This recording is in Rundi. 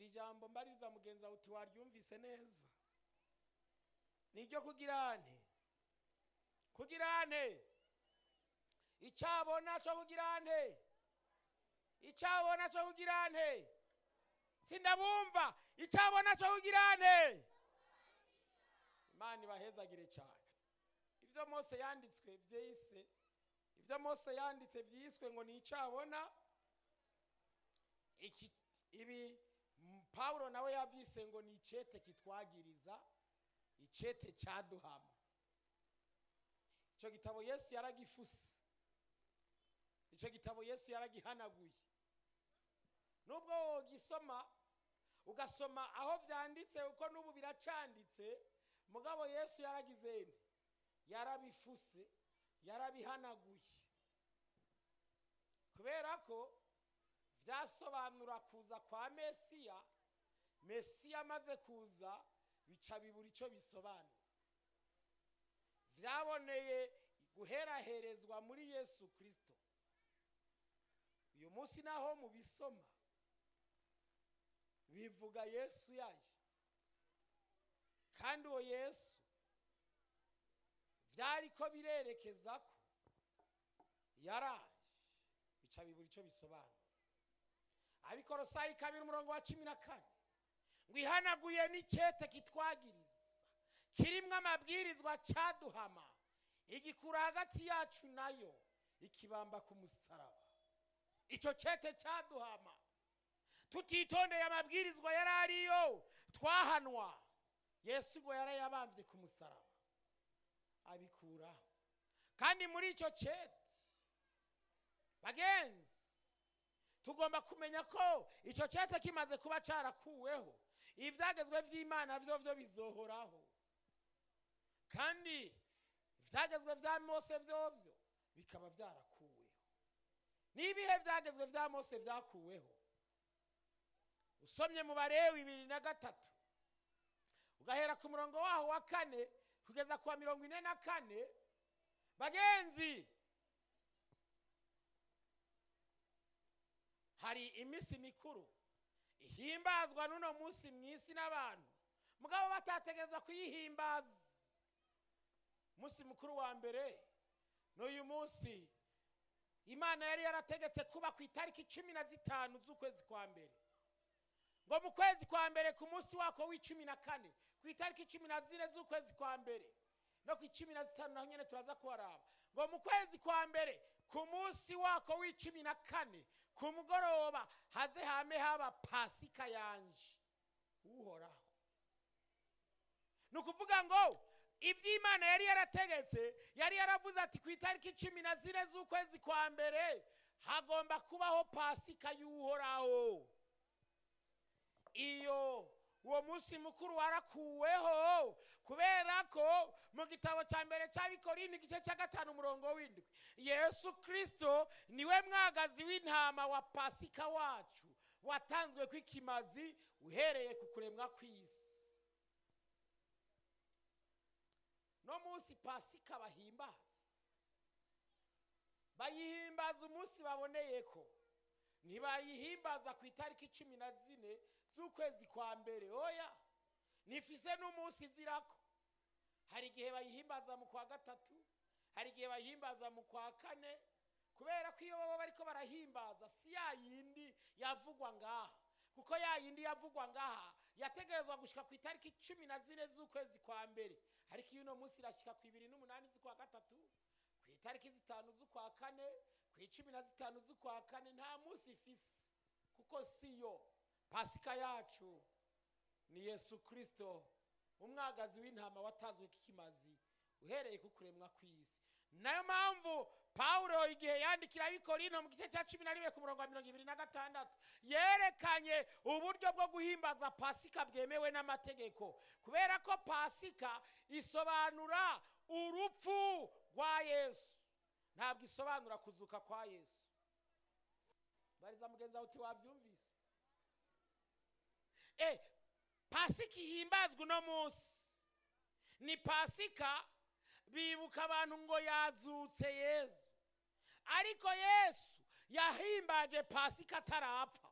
jambo mbaririza mugenzi wawe uti waryumvise neza niryo kugira nte kugira nte icyabona cyo kugira nte icyabona cyo kugira nte sindabumva icyabona cyo kugira nte imana ibahezagire cyane ibyo mose yanditswe byise ibyo mose yanditse byiswe ngo ni icyabona iki ibi m- pawulo nawe yabyise ngo ni icyete kitwagiriza icyete cyaduhama icyo gitabo yesu yaragifuse icyo gitabo yesu yaragihanaguye nubwo wogisoma ugasoma aho byanditse uko n'ubu biracanditse mugabo yesu yaragize nte yarabifuse yarabihanaguye kubera ko byasobanura kuza kwa mesiya mesiya amaze kuza bica bibura icyo bisobanura byaboneye guheraherezwa muri yesu kirisito uyu munsi naho mubisoma bivuga yesu yaje kandi uwo yesu byari ko birerekeza ko yaraje bica bibura icyo bisobanura abikorosayi kabiri umurongo wa cumi na kane ngo ihanaguye n'icyete kitwagiriza kirimo amabwirizwa cyaduhama igikura hagati yacu nayo ikibamba ku musaraba icyo cyete cyaduhama tutitondeye amabwirizwa yari ariyo twahanwa yesu ngo yarayabambye ku musaraba abikuraho kandi muri icyo cyete bagenzi tugomba kumenya ko icyo cyete kimaze kuba cyarakuweho ibyagezwe by'imana byo byo bizohoraho kandi ibyagezwe bya mose byo byo bikaba byarakuweho n'ibihe byagezwe bya mose byakuweho usomye mu barewi bibiri na gatatu ugahera ku murongo waho wa kane kugeza ku wa mirongo ine na kane bagenzi hari iminsi mikuru ihimbazwa n'uno munsi mu isi n'abantu mugabo batategereza kuyihimbaza umunsi mukuru wa mbere n'uyu munsi imana yari yarategetse kuba ku itariki cumi na zitanu z'ukwezi kwa mbere ngo mu kwezi kwa mbere ku munsi wako w'icumi na kane ku itariki cumi na zine z'ukwezi kwa mbere no ku icumi na zitanu naho nyine turaza kuharaba ngo mu kwezi kwa mbere ku munsi wako w'icumi na kane ku mugoroba haze hame haba pasika yanje uhoraho ni ukuvuga ngo iby'imana yari yarategetse yari yaravuze ati ku itariki cumi na zine z'ukwezi kwa mbere hagomba kubaho pasika y'uhoraho iyo uwo munsi mukuru warakuweho kubera ko mu gitabo cya mbere cy'abikorindi igice cya gatanu umurongo w'indwi yesu kirisito niwe mwagazi w'intama wa pasika wacu watanzwe kw'ikimazi uhereye ku kuremwa kw'isi no munsi pasika bahimbaza bayihimbaza umunsi baboneye ko ntibayihimbaza ku itariki cumi na zine z'ukwezi kwa mbere oya nifise n'umunsi izirako hari igihe bayihimbaza mu kwa gatatu hari igihe bayihimbaza mu kwa kane kubera ko iyo baba bariko barahimbaza si ya yindi yavugwa ngaha kuko ya yindi yavugwa ngaha yategerezwa gushika ku itariki cumi na zine z'ukwezi kwa mbere ariko iyo uno munsi irashika ku ibiri n'umunani z'ukwa gatatu ku itariki zitanu z'ukwa kane ku icumi na zitanu z'ukwa kane nta munsi ifise kuko siyo pasika yacu ni yesu kirisito umwagazi w'intama watanzwe k'ikimazi uhereye ku kuremwa kw'isi nayo mpamvu pawulo igihe yandikira abikorino mu gice cya cumi na rimwe ku murongo wa mirongo ibiri na gatandatu yerekanye uburyo bwo guhimbaza pasika bwemewe n'amategeko kubera ko pasika isobanura urupfu rwa yesu ntabwo isobanura kuzuka kwa yesu bariza mugenzi wawe uti wabyumvise eh pasika ihimbazwa uno munsi ni pasika bibuka abantu ngo yazutse yesu ariko yesu yahimbaje pasika atarapfa